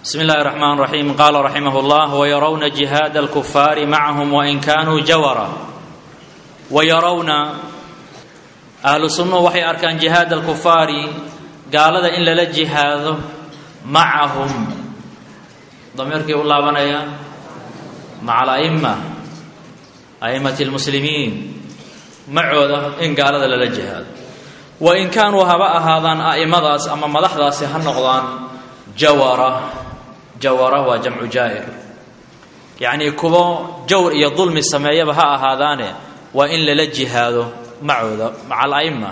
بسم الله الرحمن الرحيم قال رحمه الله ويرون جهاد الكفار معهم وإن كانوا جورا ويرون أهل السنة وحي أركان جهاد الكفار قال هذا إن لا جهاد معهم ضميرك الله بنيا مع الأئمة أئمة المسلمين معوذة إن قال هذا لا جهاد وإن كانوا هباء هذا أئمة أما مدحداس هالنقضان جورة jawara waa jamcu jaa'ir yacnii kuwo jawr iyo dulmi sameeyaba ha ahaadaane waa in lala jihaado macooda maca ala'ima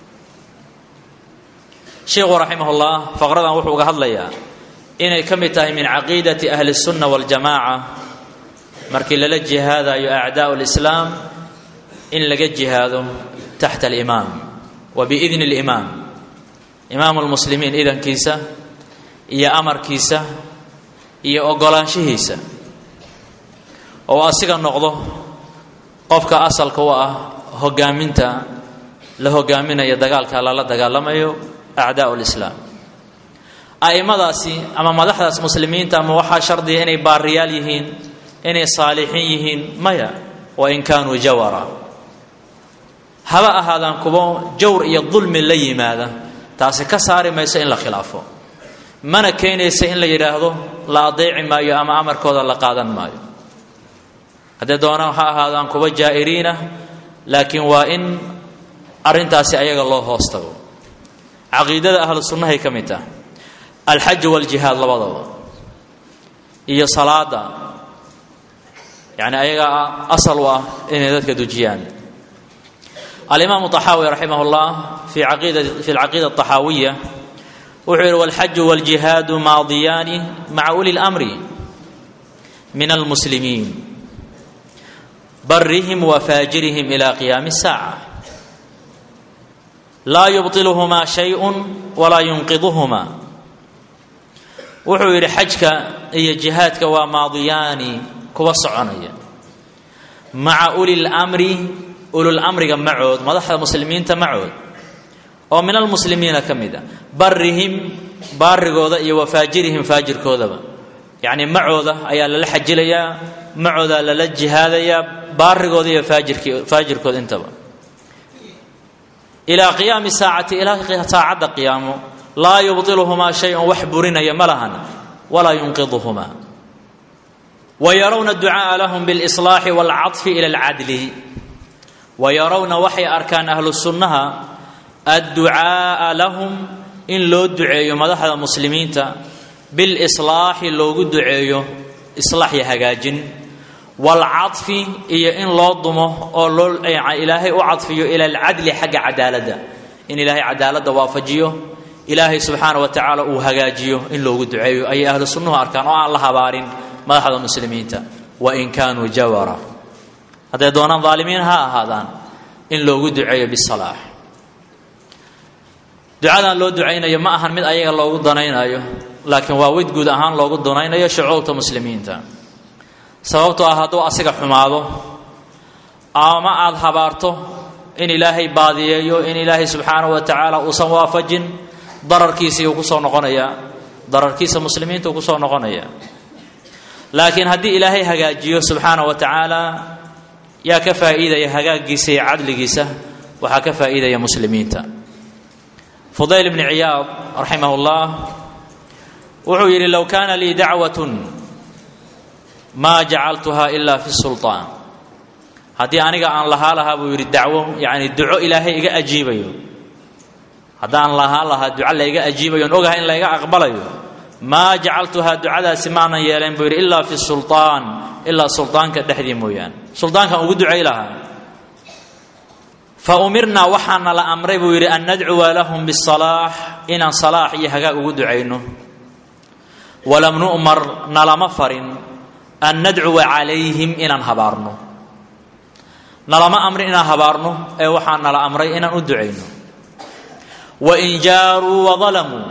sheikhu raximahullah faqradan wuxuu uga hadlayaa inay ka mid tahay min caqiidati ahli الsunna waاljamaaca markii lala jihaadayo acdaa'u اlislaam in laga jihaado taxta alimaam wa biidni اlimaam imaamu lmuslimiin idankiisa iyo amarkiisa iyo ogolaanshihiisa oo asiga noqdo qofka asalka u ah hogaaminta la hogaaminayo dagaalka lala dagaalamayo acdaa'u lislaam a'immadaasi ama madaxdaas muslimiinta ama waxaa shardiya inay baariyaal yihiin inay saalixiin yihiin maya wa in kaanuu jawara haba ahaadaan kuwo jawr iyo dulmi la yimaada taasi ka saari mayso in la khilaafo mana keenaysa in la yidhaahdo la adeeci maayo ama amarkooda la qaadan maayo haddee doonaan ha ahaadaan kuwa jaa'iriinah laakiin waa in arrintaasi ayaga loo hoos tago caqiidada ahlu sunnahay ka mid taha alxaju waljihaad labadaba iyo salaada yani ayagaa asal u ah inay dadka dujiyaan alimaamu طaxaawi raximah اllah fi aqiida fi alcaqiida الطaxaawiya wuxuu yidhi walxaju waljihaadu maadiyaani maca uli اlamri min almuslimiin barihim wa faajirihim ila qiyaami الsaaca laa yubطiluhumaa shayءu walaa yunqiduhumaa wuxuu yidhi xajka iyo jihaadka waa maadiyaani kuwa soconaya maca uli اlmri ululmriga macood madaxda muslimiinta macood oo min almuslimiina ka mid a barihim baarigooda iyo wafaajirihim faajirkoodaba yacni macooda ayaa lala xajilayaa macoodaa lala jihaadayaa baarigooda iyo faajirki faajirkooda intaba ilaa qiyaami saacati ilaa saacadda qiyaamo laa yubطiluhumaa shay-un wax burinaya ma lahan walaa yunqiduhumaa wa yarawna ducaaa lahum biاlإصlaaxi wاlcaطfi ila اlcadli wa yarawna waxay arkaan ahlu sunnaha adducaaa lahum in loo duceeyo madaxda muslimiinta bilislaaxi loogu duceeyo islaax iyo hagaajin waalcadfi iyo in loo dumo oo loo ilaahay u cadfiyo ila alcadli xagga cadaaladda in ilaahay cadaaladda waafajiyo ilaahay subxaana wa tacaala uu hagaajiyo in loogu duceeyo ayay ahlu sunnuhu arkaan oo aan la habaarin madaxda muslimiinta wain kaanuu jawara hadday doonaan daalimiin ha ahaadaan in loogu duceeyo bisalaax ducadan loo ducaynayo ma ahan mid ayaga loogu danaynayo laakiin waa wid guud ahaan loogu danaynayo shucuubta muslimiinta sababtoo ah hadduu asiga xumaado ama aada habaarto in ilaahay baadiyeeyo in ilaahay subxaanahu wa tacaala uusan waafajin dararkiisiiuu kusoo noqonayaa dararkiisa muslimiinta uu kusoo noqonaya laakiin haddii ilaahay hagaajiyo subxaana wa tacaala yaa ka faa'iidaya hagaagiisa iyo cadligiisa waxaa ka faa'iidaya muslimiinta fudayl bni ciyaad raximah اllah wuxuu yidhi low kaana lii dacwat maa jacaltuha ila fi sulطaan haddii aniga aan lahaa lahaa buu yidhi dacwo yani duco ilaahay iga ajiibayo haddaan lahaa lahaa duco layga ajiibayo on ogahay in layga aqbalayo maa jacaltuhaa ducadaasi maanan yeelayn buu yidhi ilaa fi sulطaan ilaa sulطaanka dhexdii mooyaane sulطaankan ugu ducay lahaa faumirnaa waxaana la amray buu yidhi an nadcuwa lahum bisalaax inaan salaax iyo hagaag ugu ducayno walam nu'mar nalama farin an nadcuwa calayhim inaan habaarno nalama amrin inaan habaarno ee waxaa nala amray inaan u ducayno wain jaaruu wadalamuu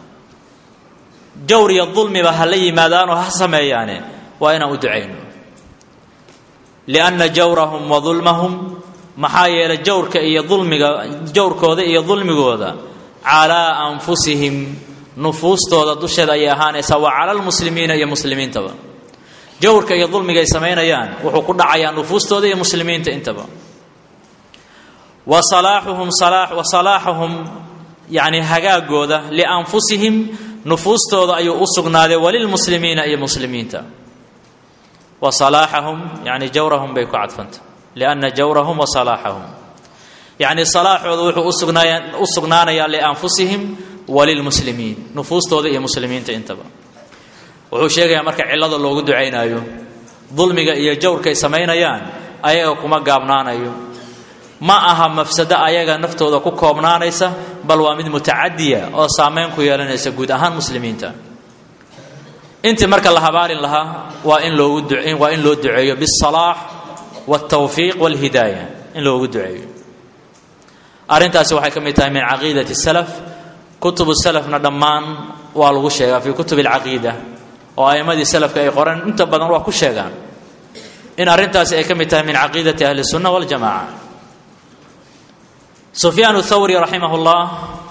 jawr iyo dulmiba ha la yimaadaanoo ha sameeyaane waa inaan u ducayno lianna jawrahum wa dulmahum maxaa yeelay jawrka iyo dulmiga jawrkooda iyo dulmigooda calaa anfusihim nufuustooda dusheeda ayay ahaanaysaa wa cala lmuslimiina iyo muslimiintaba jawrka iyo dulmiga ay samaynayaan wuxuu ku dhacayaa nufuustooda iyo muslimiinta intaba wa salaaxuhum wa salaaxuhum yani hagaagooda lianfusihim nufuustooda ayuu u sugnaaday walilmuslimiina iyo muslimiinta wa salaaxahum yani jawrahum bay ku cadfanta lianna jawrahum wa salaaxahum yacni salaaxooda wuxuu usugnaaya u sugnaanayaa lianfusihim walilmuslimiin nufuustooda iyo muslimiinta intaba wuxuu sheegayaa marka cillada loogu ducaynaayo dulmiga iyo jawrkay samaynayaan ayaga kuma gaabnaanayo ma aha mafsado ayaga naftooda ku koobnaanaysa bal waa mid mutacadiya oo saameyn ku yeelanaysa guud ahaan muslimiinta intii marka la habaarin lahaa waa in loogu waa in loo duceeyo bisalaax waltawfiiq walhidaaya in loogu duceeyo arrintaasi waxay ka mid tahay min caqiidati salaf kutubu salafna dhammaan waa lagu sheegaa fii kutub alcaqiida oo a'immadii salafka ay qoreen inta badan waa ku sheegaan in arrintaasi ay ka mid tahay min caqiidati ahli sunna waljamaca sufyaan thawri raximah llah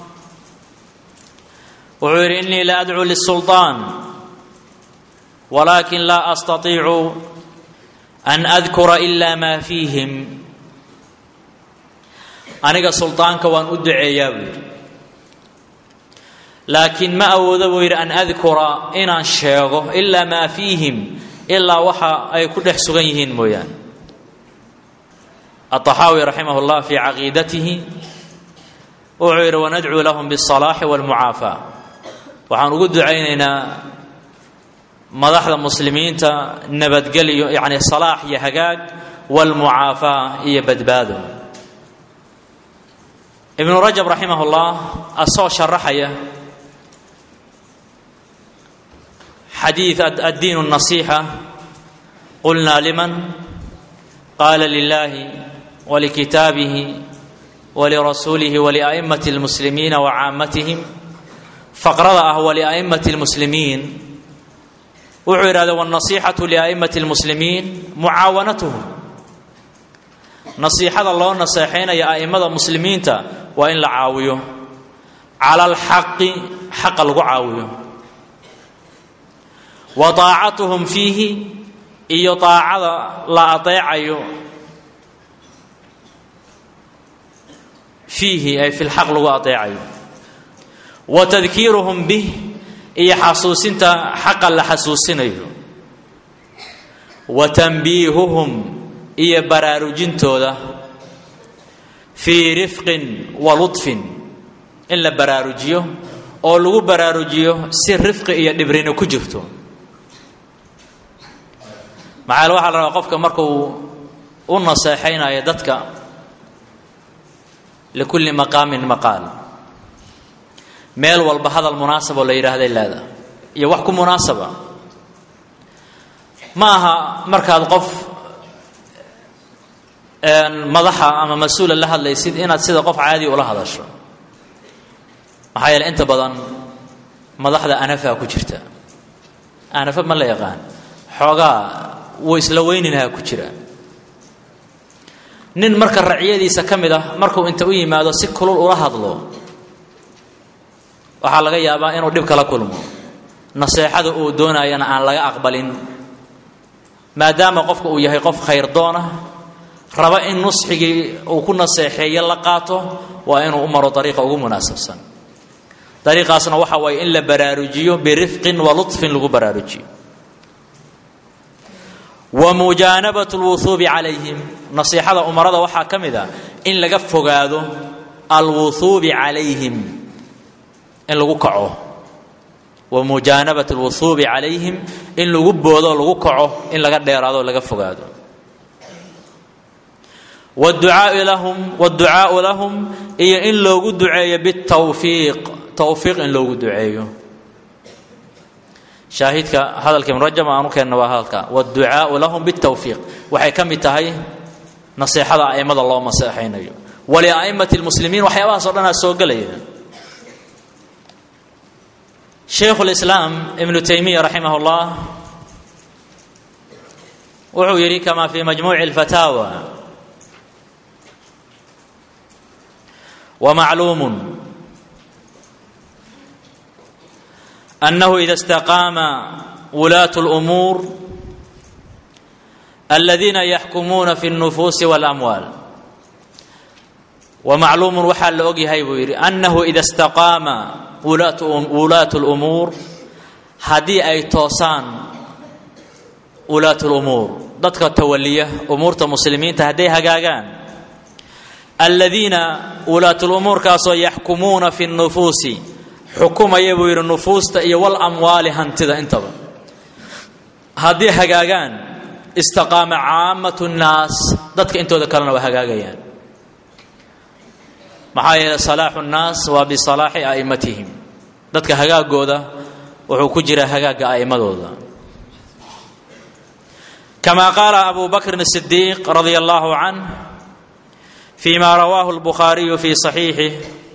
wuxuu yidhi inii la adcuu lisulطaan walakin laa astatiicu an adkura ila ma fiihim aniga suldaanka waan u duceeyaa buu yidhi laakiin ma awoodo buu yidhi an adkura inaan sheego ilaa maa fiihim ilaa waxa ay ku dhex sugan yihiin mooyaane aلطaxaawi raximah اllah fii caqiidatihi wuxuu yidhi wanadcuu lahum bالصalaaxi wاlmucaafaa waxaan ugu ducaynaynaa madaxda muslimiinta nabadgelyo yani salaax iyo hagaag wاlmucaafaa iyo badbaado ibnu rajab raximah اllah asoo sharaxaya xadiid addiin النaصيحة qulna liman qala lilahi walikitaabihi walirasuulihi waliأئmaة الmuslimiina wacaamatihim faqrada ah waliأئmaة الmuslimiin wuxuu yidhahda wالنaصيxaة لأئmaة الmuslimiin mucaawanatuhum nasiixada loo naseexaynaya a'immada muslimiinta waa in la caawiyo cala alxaqi xaqa lagu caawiyo wa taacatuhum fiihi iyo taacada la adeecayo fiihi ay fi lxaq lagu adeecayo wa tadkiiruhum bih iyo xasuusinta xaqa la xasuusinayo wa tanbiihuhum iyo baraarujintooda fii rifqin wa ludfin in la baraarujiyo oo lagu baraarujiyo si rifqi iyo dhibrina ku jirto maxaa waxaa la rabaa qofka markuu u naseexaynayo dadka likulli maqaamin maqaal meel walba hadal munaasaboo la yidhaahday leedaha iyo wax ku munaasaba ma aha markaad qof madaxa ama mas-uula la hadlaysid inaad sida qof caadi ula hadasho maxaa yeele inta badan madaxda anafaa ku jirta anafa ma la yaqaan xoogaa wuu isla weyninahaa ku jira nin marka raciyadiisa ka mid ah markuu inta u yimaado si kulul ula hadlo waxaa laga yaabaa inuu dhib kala kulmo naseexada uu doonayana aan laga aqbalin maadaama qofka uu yahay qof khayr doona raba in nusxigii uu ku naseexeeyo la qaato waa inuu u maro dariiqa ugu munaasabsan dariiqaasna waxa waaye in la baraarujiyo birifqin wa lutfin lagu baraarujiyo wa mujaanabat lwuhuubi calayhim nasiixada umarada waxaa ka mid a in laga fogaado alwuhuubi calayhim in lagu kaco wa mujaanabat alwuhuubi calayhim in lagu boodo lagu kaco in laga dheeraado o laga fogaado wducaau lahum wاdducaau lahum iyo in loogu duceeyo bitawfiiq tawfiiq in loogu duceeyo shaahidka hadalka ibn rajab aanu keenna waa hadalka wاdducaau lahum bitawfiiq waxay ka mid tahay naseexada a'immada loo naseexaynayo walia'imati اlmuslimiin waxyaabahaas o dhanaa soo gelaya shaykhu اlislaam ibnu taymiya raximah اllah wuxuu yidhi kama fi majmuuci اlfataawa ومعلوم annahu ida istaqaama wulaatu اlumuur aladiina yaxkumuuna fi اlnufuusi waاlamwaal wamacluumun waxaa la ogyahay buu yidhi annahu ida istaqaama wulaatu اlumuur haddii ay toosaan wulaatu lumuur dadka tawaliya umuurta muslimiinta hadday hagaagaan aladiina wulaatulumuurkaasoo yaxkumuuna fi nufuusi xukumaya buu yidhi nufuusta iyo walamwaali hantida intaba haddii hagaagaan istaqaama caamatu nnaas dadka intooda kalena waa hagaagayaan maxaa yeeley salaaxu nnaas waa bisalaaxi a'immatihim dadka hagaagooda wuxuu ku jiraa hagaagga a'immadooda kama qaala abu bakrin الصidiiq radia allahu canh fi ma rawaahu اlbukhaariyu fi صaxiixih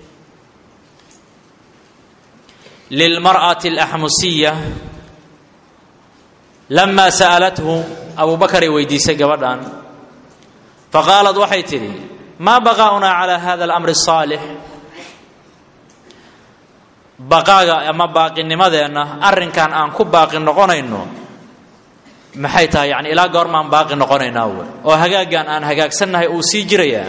lilmarأaةi اlaxmusiya lama sa'alathu abu bakaray weydiisay gabadhan faqaalat waxay tidhi maa baqaa'unaa calى hada اlamri الصaalix baqaaga ama baaqinimadeenna arrinkan aan ku baaqi noqonayno maxay tahay yani ilaa goormaan baaqi noqonaynaa w oo hagaaggan aan hagaagsannahay uu sii jirayaa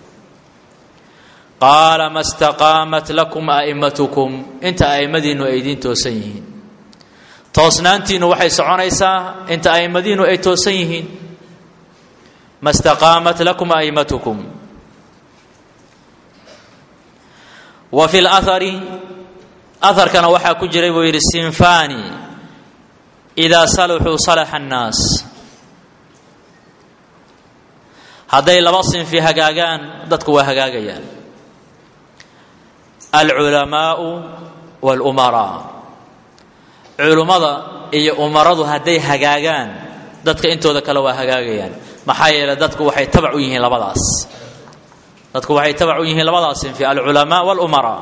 qaala ma staqaamat lakum a'immatukum inta a'immadiinnu ay idiin toosan yihiin toosnaantiinnu waxay soconaysaa inta a'immadiinnu ay toosan yihiin ma staqaamat lakum a'immatukum wa fi lahari aharkana waxaa ku jiray buu yidhi sinfani idaa saluxuu salaxa annaas hadday laba sinfi hagaagaan dadku waa hagaagayaan alculamaau walumaraa culummada iyo umaradu hadday hagaagaan dadka intooda kale waa hagaagayaan maxaa yeeley dadku waxay tabac u yihiin labadaas dadku waxay tabac u yihiin labadaas sinfi alculamaa walumaraa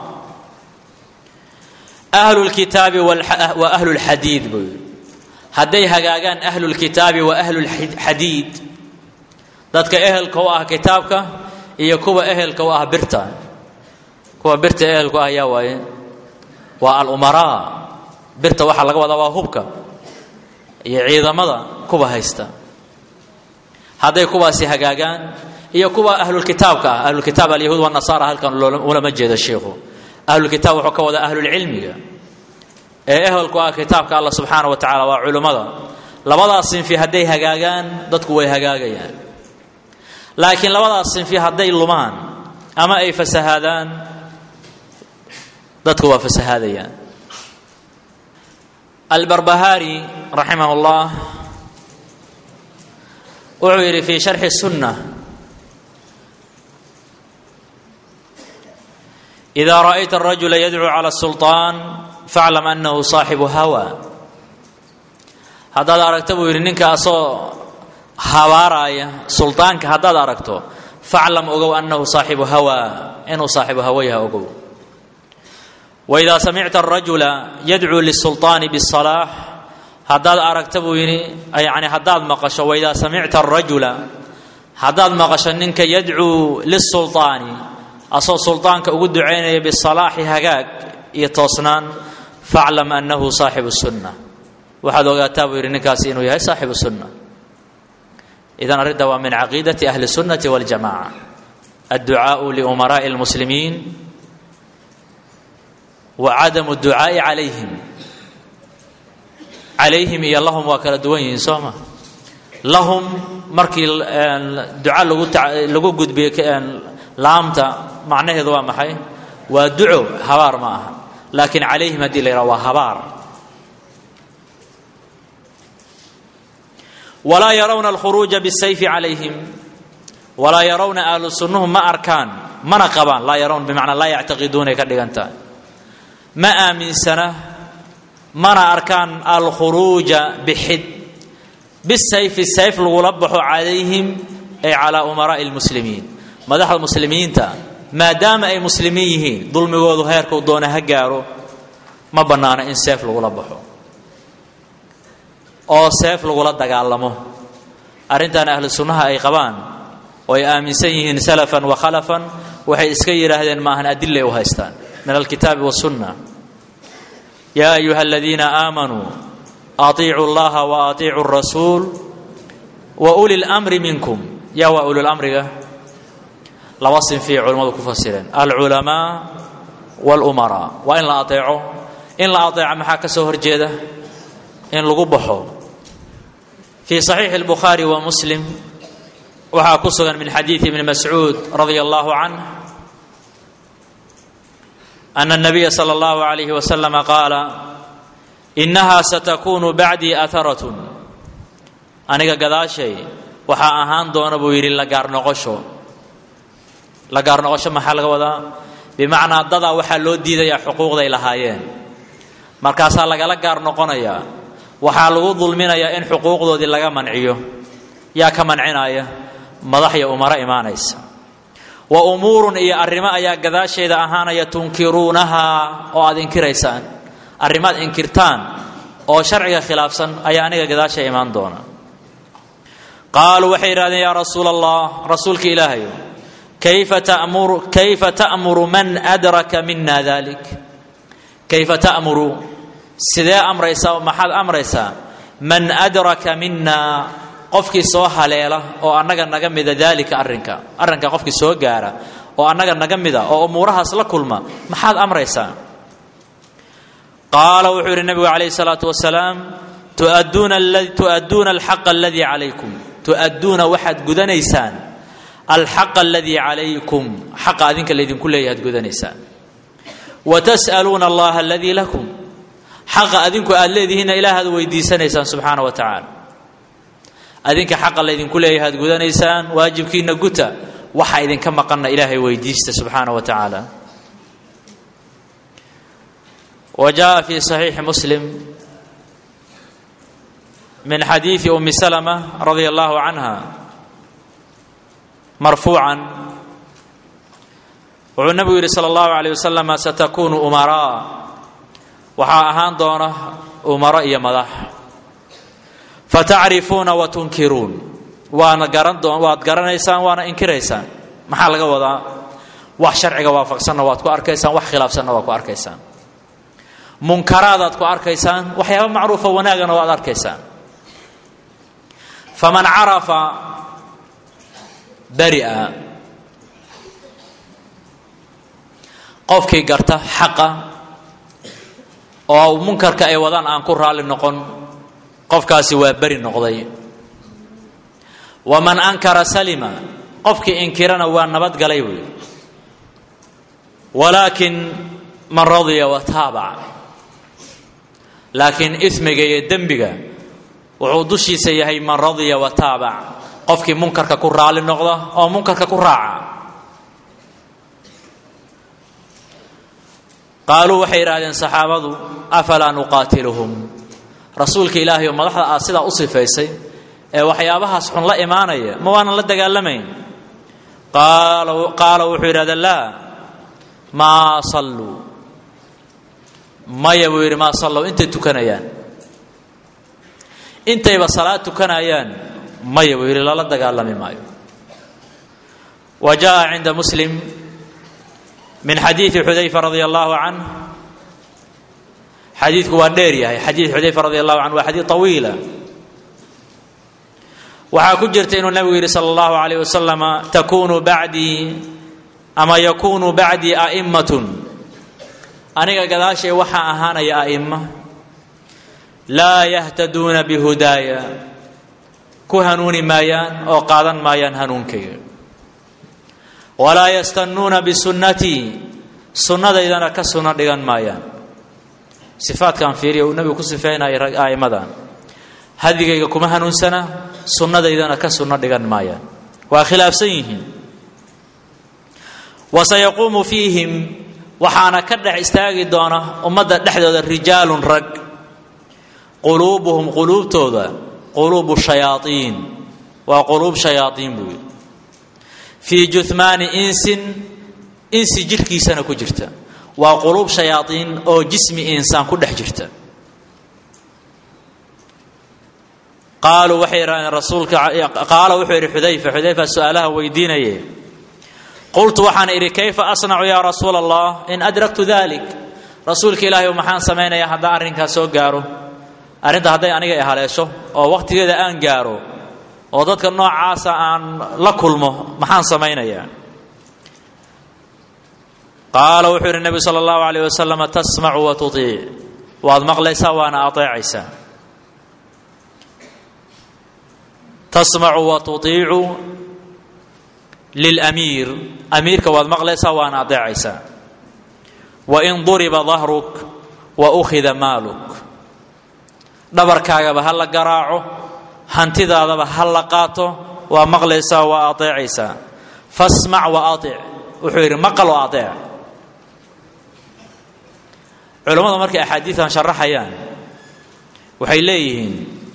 ahlu lkitaabi wa ahlu lxadiid buu yidhi hadday hagaagaan ahlulkitaabi wa ahlulxadiid dadka ehelka u ah kitaabka iyo kuwa ehelka u ah birta kuwa birta ehelku ah yaa waaye waa alumaraa birta waxaa laga wadaa waa hubka iyo ciidamada kuwa haysta hadday kuwaasi hagaagaan iyo kuwa ahlulkitaabka ah ahlulkitaab alyahuud wanasaara halkan ulama jeedo sheikhu ahlulkitaab wuxuu ka wadaa ahlulcilmiga ee ehelku ah kitaabka allah subxaana wa tacala waa culimmada labadaas sinfi hadday hagaagaan dadku way hagaagayaan laakiin labadaas sinfi hadday lumaan ama ay fasahaadaan dadku waa fasahaadayaan albarbahaari raximah اllah wuxuu yidhi fi sharxi الsunna إida ra'ayta الrajula yadcuu calى الsulطaan faclam anahu saaxibu hawa haddaad aragto buu yidhi ninka asoo habaaraaya suldaanka haddaad aragto faclam ogow annahu saaxibu hawa inuu saaxibu hawa yaha ogow waidaa samicta arajula yadcuu lisulطaani biالsalaax haddaad aragta buu yidhi yani haddaad maqasho waidaa samicta arajula haddaad maqasho ninka yadcuu lisulطaani asoo suldaanka ugu ducaynaya bisalaaxi hagaag iyo toosnaan faclam annahu saaxibu sunna waxaad ogaataa buu yidhi ninkaasi inuu yahay saaxibu sunna idan arrinta waa min caqiidati ahli sunnati waljamaca adducaau liumaraa'i اlmuslimiin wa cadamu ducaa'i calayhim calayhim iyo lahum waa kala duwan yihiin soo ma lahum markii duca lagu lagu gudbiyo laamta macnaheedu waa maxay waa duco habaar ma aha laakiin calayhim haddii la yidhaha waa habaar walaa yarawna alkhuruuja bisayfi calayhim walaa yarawna ahlu sunnuhu ma arkaan mana qabaan laa yarawna bimacnaa laa yactaqiduunay ka dhigan tahay ma aaminsana mana arkaan alkhuruuja bixid bisayfi sayf lagula baxo calayhim ay calaa umaraa'i lmuslimiin madaxda muslimiinta maadaama ay muslimiin yihiin dulmigoodu heerkuu doona ha gaaro ma bannaano in seef lagula baxo oo seef lagula dagaalamo arrintan ahlu sunnaha ay qabaan oo ay aaminsan yihiin salafan wa khalafan waxay iska yidhaahdeen maahan adilay u haystaan min alkitaabi wasunna yaa ayuha aladiina aamanuu atiicuu llaha wa atiicuu rasuul wa uli lmri minkum yaa waa ulilamriga laba sinfiyay culimmadu ku fasireen alculamaa walumaraa waa in la ateeco in la ateeco maxaa ka soo horjeeda in lagu baxo fii saxiixi اlbukhaari wa muslim waxaa ku sugan min xadiidi ibni mascuud radia allahu canh ana الnabiya salى اllahu عalayhi waslama qaala inaha satakunu bacdii aharatun aniga gadaashay waxaa ahaan doona buu yidhi la gaar noqosho la gaar noqosho maxaa laga wadaa bimacnaa dadaa waxaa loo diidayaa xuquuqday lahaayeen markaasaa lagala gaar noqonayaa waxaa lagu dulminayaa in xuquuqdoodii laga manciyo yaa ka mancinaya madaxya umaro imaanaysa wa umuurun iyo arrimo ayaa gadaasheeda ahaanaya tunkiruunahaa oo aad inkiraysaan arrimaad inkirtaan oo sharciga khilaafsan ayaa aniga gadaasha imaan doona qaaluu waxay yidhahdeen yaa rasuula allah rasuulka ilaahayo kayfa tamuru kayfa ta'muru man adraka mina dalik kayfa ta'muru sidee amraysaa maxaad amraysaa man adraka mina qofkii soo haleela oo annaga naga mida daalika arrinka arrinka qofkii soo gaara oo annaga naga mida oo umuurahaas la kulma maxaad amraysaa qaala wuxuu yidhi nabigu calayhi salaatu wasalaam tuadduuna tu'adduuna alxaqa aladii calaykum tu'adduuna waxaad gudanaysaan alxaqa aladii calaykum xaqa adinka laydinku leeyahay ad gudanaysaan wa tas'aluuna allaha aladii lakum xaqa adinku aad leedihiinna ilaah aad weydiisanaysaan subxaana wa tacaala adinka xaqa laydinku leeyahay ad gudanaysaan waajibkiina guta waxa idinka maqanna ilaahay weydiista subxaana wa tacaala wa jaءa fi صaxiixi muslim min xadiidi umi salma radia allahu canha marfuucan wuxuu nabigu yidhi salى اllahu عalيه wasalam satakunu umaraa waxaa ahaan doona umaro iyo madax fatacrifuuna wa tunkiruun waana garan doon waad garanaysaan waana inkiraysaan maxaa laga wadaa wax sharciga waafaqsanna waad ku arkaysaan wax khilaafsanna waad ku arkaysaan munkaraadaad ku arkaysaan waxyaaba macruufa wanaagana waad arkaysaan faman carafa bari'a qofkii garta xaqa oo munkarka ay wadaan aan ku raalli noqon qofkaasi waa beri noqday waman ankara salima qofkii inkirana waa nabadgalay wey walaakin man radiya wa taabac laakiin ismiga iyo dembiga wuxuu dushiisa yahay man radiya wa taabac qofkii munkarka ku raalli noqda oo munkarka ku raaca qaaluu waxay yidhahdeen saxaabadu afalaa nuqaatiluhum rasuulka ilaahay oo madaxda aad sidaa u sifaysay ee waxyaabahaas xun la imaanaya ma waanan la dagaalamayn qaala wuxuu yidhahda laa maa salluu maya buu yidhi maa sallow intay tukanayaan intayba salaad tukanayaan maya buu yidhi lala dagaalami maayo wa jaءa cinda muslim min xadiidi xudayfa radia allahu canh xadiidku waa dheer yahay xadiid xudayfa radi allahu canhu waa xadiid طawiila waxaa ku jirta inuu nabigu yidhi salى اllahu alayh wasalama takunu bacdii ama yakunu bacdii a'immatun aniga gadaashay waxaa ahaanaya a'ima laa yahtaduuna bihudaaya ku hanuuni maayaan oo qaadan maayaan hanuunkayga walaa yastanuuna bisunnatii sunnadaydana ka sunno dhigan maayaan sifaadkan fiiriya uu nabigu ku sifeynaya a'immadan hadigayga kuma hanuunsana sunnadaydana ka sunno dhigan maayaan waa khilaafsan yihiin wasayaquumu fiihim waxaana ka dhex istaagi doona ummadda dhexdooda rijaalun rag quluubuhum quluubtooda quluubu shayaaiin waa quluub shayaaiin buu yidhi fii juhmaani insin insi jirhkiisana ku jirta waa quluub shayaaiin oo jismi insaan ku dhex jirta qaaluu waxay yidhahdeen rasuulka qaala wuxuu yidhi xudayfa xudayfa su-aalaha weydiinaye qultu waxaan idhi kayfa asnacu yaa rasuula allah in adraktu dalik rasuulka ilaahay maxaan samaynayaa haddaan arrinkaas soo gaaro arrinta hadday aniga i haleesho oo wakhtigeeda aan gaaro oo dadka noocaasa aan la kulmo maxaan samaynayaa qaala wuxuu yidhi nebigu sala allahu alayh wasalam tasmacu wa tuiic waad maqlaysaa waana ateecaysaa tasmacu wa tuiicu lilamiir amiirka waad maqlaysaa waana adeecaysaa wain duriba dahruk wa ukhida maaluk dhabarkaagaba ha la garaaco hantidaadaba ha la qaato waa maqlaysaa waa adeecaysaa fasmac wa atic wuxuu yidhi maqal oo adeec culammadu markay axaadiidan sharaxayaan waxay leeyihiin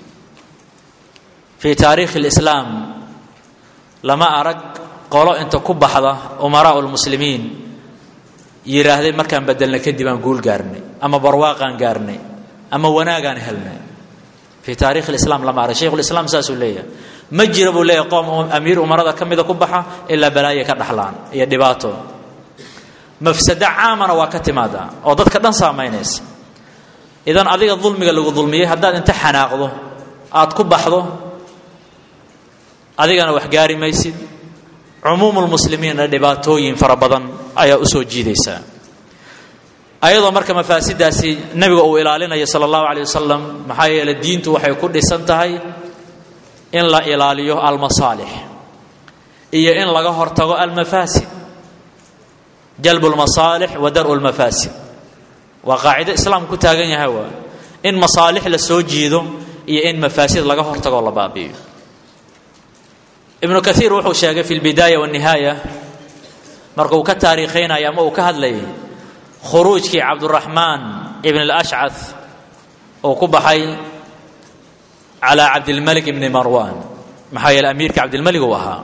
fii taariikhi اlislaam lama arag qolo inta ku baxda umaraau lmuslimiin yidhaahday markaan bedelna kadib aan guul gaarnay ama barwaaqaan gaarnay ama wanaagaan helnay fii taarikhi lislaam lama arag shaykhulislaam saasuu leeyahay ma jira buu leeyahay qoom amiir umarada ka mida ku baxa ilaa balaayo ka dhaxlaan iyo dhibaato mafsado caamana waa ka timaadaa oo dadka dhan saamaynaysa idan adiga dulmiga lagu dulmiyey haddaad inta xanaaqdo aad ku baxdo adigana wax gaari maysid cumuumulmuslimiinna dhibaatooyin fara badan ayaa u soo jiidaysaa ayadoo marka mafaasidaasi nebiga uu ilaalinayo sala allahu caleyh wasalam maxaa yeeley diintu waxay ku dhisan tahay in la ilaaliyo almasaalix iyo in laga hortago almafaasid jalbu lmasaalix wa daru lmafaasid waa qaacido islaam ku taagan yahay waa in masaalix la soo jiido iyo in mafaasid laga hortagoo la baabi'iyo ibnu kaiir wuxuu sheegay fi lbidaaya wاnihaaya marka uu ka taariikhaynaya ama uu ka hadlayay khuruujkii cabduraxmaan ibn اlashcad uu ku baxay calaa cabdilmalik ibni marwan maxaa yeele amiirka cabdilmalik uu ahaa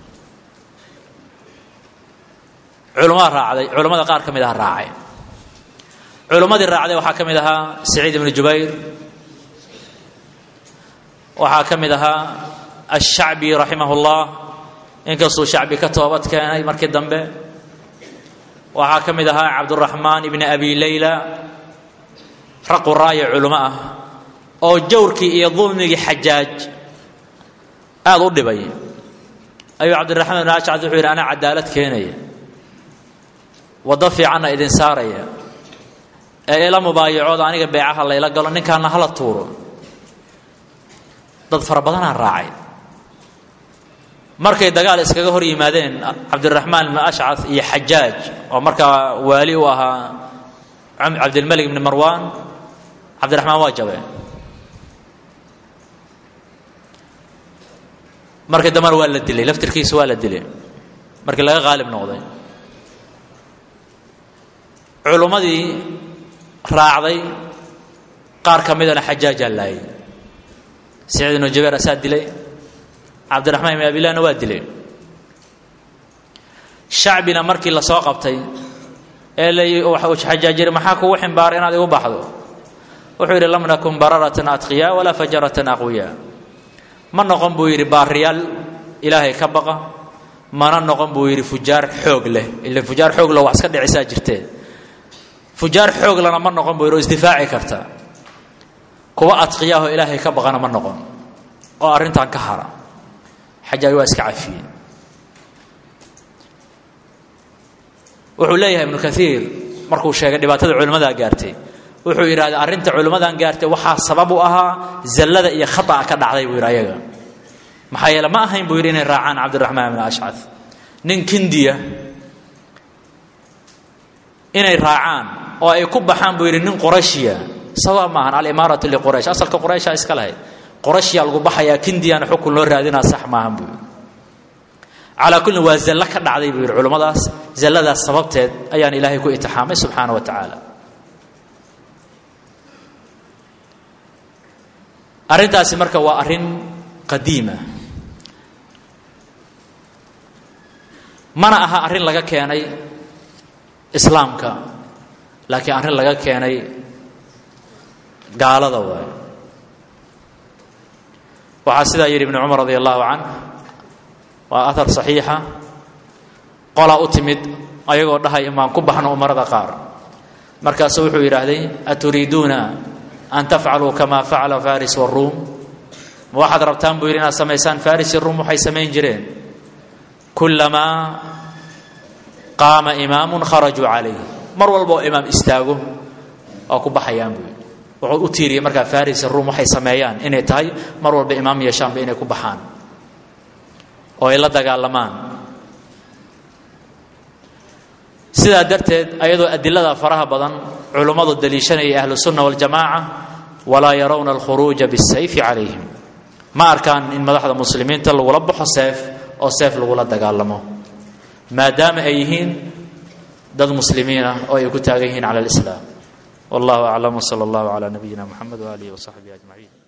culumada raacday culammada qaar ka mid aha raacay culummadii raacday waxaa ka mid ahaa saciid ibnu jubayr waxaa ka mid ahaa ashacbi raximah اllah inkastuu shacbi ka toobad keenay markii dambe waxaa ka mid ahaa cabduraxmaan ibni abi leyla raqu raaya culimo ah oo jawrkii iyo dulmigii xajaaj aada u dhibay ayuu cabdiraxmaan ibn ashcad wuxuu yidhi anaa cadaalad keenaya waddo fiicanna idin saaraya ee ila mubaayacooda aniga beecaha layla galo ninkaana hala tuuro dad fara badanaa raacay markay dagaal iskaga hor yimaadeen cabdiraxmaan ibn ashcad iyo xajaaj oo markaa waali u ahaa cabdilmalik ibni marwan cabdiraxmaan waa jabeen markii dambena waa la dilay laftirkiisa waa la dilay markii laga qaalib noqday culummadii raacday qaar ka midana xajaajaa laayay saciid ibnu jabeer asaa dilay cabdiraxmaan ibn abilahna waa dilay shacbina markii la soo qabtay ee la xajaajiri maxaa kugu ximbaaray inaad igu baxdo wuxuu yidhi lam nakun bararatan atqiya walaa fajaratan aqwiya ma noqon buu yidhi baariyaal ilaahay ka baqa mana noqon buu yidhi fujaar xoog leh ila fujaar xoog leh wax iska dhicisaa jirtee fujaar xooglana ma noqon buu yidhi oo isdifaaci karta kuwa adqiyaahoo ilaahay ka baqana ma noqon oo arrintan ka hara xajaaj waa iska cafiyeen wuxuu leeyahay ibnu kaiir markuu sheegay dhibaatada culimmadaa gaartay wuxuu yidhahday arrinta culimmadan gaartay waxaa sabab u ahaa zallada iyo khata'a ka dhacday buu yidhi ayaga maxaa yeele ma ahayn buu yidhi inay raacaan cabdiraxmaan ibn ashcad nin kindiya inay raacaan oo ay ku baxaan buu yidhi nin qorashiya sabab maahan alimaaratu liquraysh asalka quraysha iska lahayd qorashyaa lagu baxayaa kindiyana xukun loo raadinaa sax maahan buu yidhi calaa kullin waa zallo ka dhacday buu yidhi culummadaas zalladaas sababteed ayaan ilaahay ku itixaamay subxaana wa tacaala arrintaasi marka waa arrin qadiima mana aha arrin laga keenay islaamka laakiin arrin laga keenay gaalada waay waxaa sidaa yidhi ibnu cumar radi allahu canh waa ahar saxiixa qolaa u timid ayagoo dhahay imaan ku baxno umarada qaar markaasu wuxuu yidhaahday aturiiduuna an tafcaluu kama facala faris waruum ma waxaad rabtaan buu yidhi inaad samaysaan faris iyo ruum waxay samayn jireen kullamaa qaama imaamun kharajuu calayh mar walba oo imaam istaago waa ku baxayaan buu yidhi wuxuu u tiiriyey markaa faris iyo ruum waxay sameeyaan inay tahay mar walba imaam yeeshaanba inay ku baxaan oo ay la dagaalamaan sidaa darteed ayadoo adilada faraha badan culummadu daliishanaya ahlusunna waljamaaca walaa yarawna alkhuruuja bisayfi calayhim ma arkaan in madaxda muslimiinta lagula baxo seef oo seef lagula dagaalamo maadaama ay yihiin dad muslimiin ah oo ay ku taagan yihiin cala alislaam wallahu aclam wsala allahu calaa nabiyina muxamed waaalihi wasaxbihi ajmaciin